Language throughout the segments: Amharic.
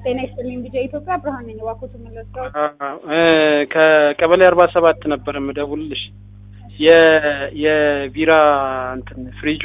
ጤና ይስጥልኝ ቢጃ ኢትዮጵያ ብርሃን ነኝ። እባክዎት መለስካው ከቀበሌ አርባ ሰባት ነበር የምደውልልሽ። የ- የቢራ እንትን ፍሪጁ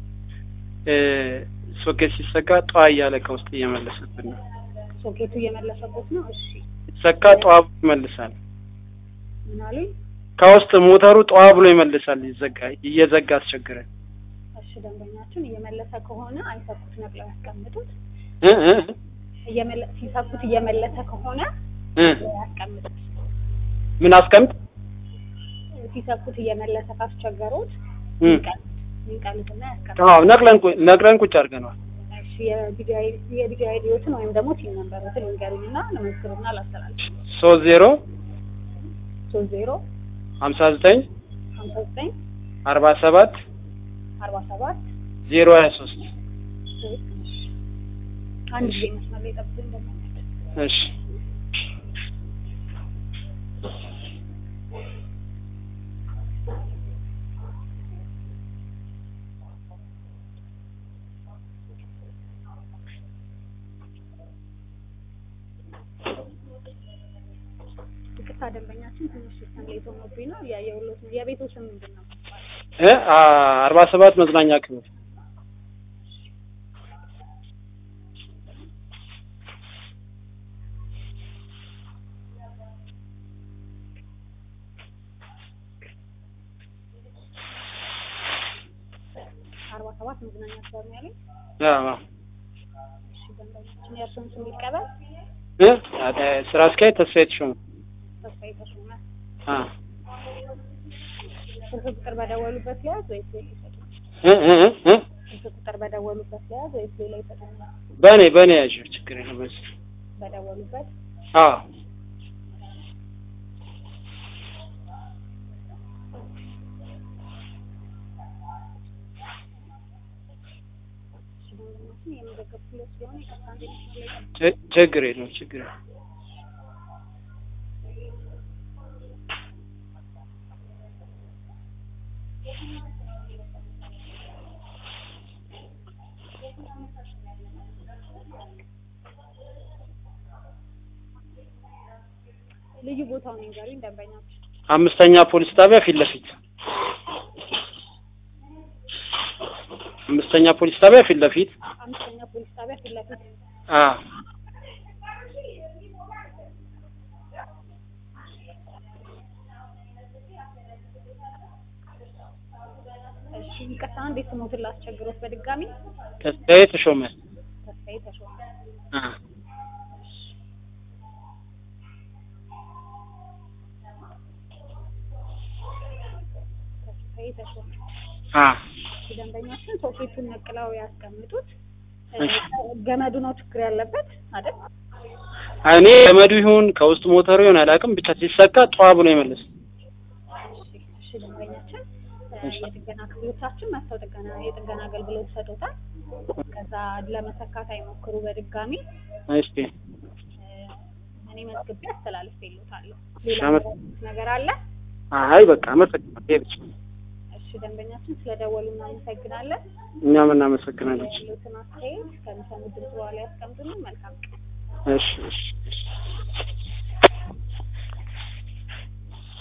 ሶኬት ሲሰካ ጠዋ እያለ ከውስጥ እየመለሰብን ነው። ሶኬቱ እየመለሰቦት ነው። እሺ ሲሰካ ጠዋ ብሎ ይመልሳል። ምን አሉኝ? ከውስጥ ሞተሩ ጠዋ ብሎ ይመልሳል። ይዘጋ እየዘጋ አስቸግረን እሺ ደንበኛችን እየመለሰ ከሆነ አይሰኩት ነቅለው ያስቀምጡት። እ እ እየመለ ሲሰኩት እየመለሰ ከሆነ እ ያስቀምጡት። ምን አስቀምጥ ሲሰኩት እየመለሰ ካስቸገሩት እ ይንቀሉትና ያስቀምጡት። አዎ ነቅለን ቁ- ነቅለን ቁጭ አድርገነዋል። እሺ የቢጃይ የቢጃይ ዲዮትን ወይም ደግሞ ቲም ነምበሮትን ይንገሩኝና ለመዝግብና ላስተላልፍ። ሶስት ዜሮ ሶስት ዜሮ ሀምሳ ዘጠኝ ሀምሳ ዘጠኝ አርባ ሰባት አርባ ሰባት ዜሮ ሀያ ሶስት አንድ ጊዜ መስመር ላይ ጠብቁኝ ደንበኛችን። እሺ ይቅርታ ደንበኛችን ትንሽ ሲስተም ላይ ሆኖብኝ ነው እያየሁሎት ነው። የቤቱ ስም ምንድን ነው? እ አ- አርባ ሰባት መዝናኛ ክፍል አርባ ሰባት መዝናኛ ክበብ ነው ያለኝ። አዎ እሺ ደንበኛችን የእርስዎን ስም ይቀበል። እ አ- ስራ አስኪያጅ ተስፋዬ ተሾመ ተስፋዬ ተሾመ። አ ስልክ ቁጥር በደወሉበት ለያዝ ወይስ ሌላ ይሰጡኛል? እ እ እ እ ስልክ ቁጥር በደወሉበት ለያዝ ወይስ ሌላ ይሰጡኛል? በእኔ በእኔ ያዥው ችግር የለም በዚህ በደወሉበት አዎ እሺ ደንበኛችን የመዘገብኩለት ስለሆነ ይቅርታ አንዴ መስመር ላይ ጠብቁኝ። ች- ችግር የለም ችግር የለም ልዩ ቦታውን ይንገሩኝ ደንበኛችን። አምስተኛ ፖሊስ ጣቢያ ፊት ለፊት አምስተኛ ፖሊስ ጣቢያ ፊት ለፊት አምስተኛ ፖሊስ ጣቢያ ፊት ለፊት አ እሺ ይቅርታ አንዴ ስሞትን ላስቸግሮት በድጋሚ ተስፋዬ ተሾመ ተስፋዬ ተሾመ አ ተስፋዬ ተሾመ አ ደንበኛችን ሶኬቱን ነቅለው ያስቀምጡት። እሺ። ገመዱ ነው ችግር ያለበት አይደል? እኔ ገመዱ ይሁን ከውስጥ ሞተሩ ይሁን አላውቅም፣ ብቻ ሲሰካ ጠዋ ብሎ ይመልስ። እሺ፣ እሺ ደንበኛችን እ የጥገና ክፍሎቻችን መጥተው ጥገና የጥገና አገልግሎት ይሰጡታል። ከዛ ለመሰካት አይሞክሩ በድጋሚ እስቲ እ እኔ መዝግቤ አስተላልፌልዎታለሁ። ሌላ አመት- የሚያደርጉት ነገር አለ? አይ በቃ አመሰግናለሁ። ይሄ ብቻ ነው። እሺ ደንበኛችን ስለደወሉ እናመሰግናለን። እኛም እናመሰግናለን። ያሉትን አስተያየት ከሚሰሙ ድምፅ በኋላ ያስቀምጡልን። መልካም ቀን። እሺ እሺ እሺ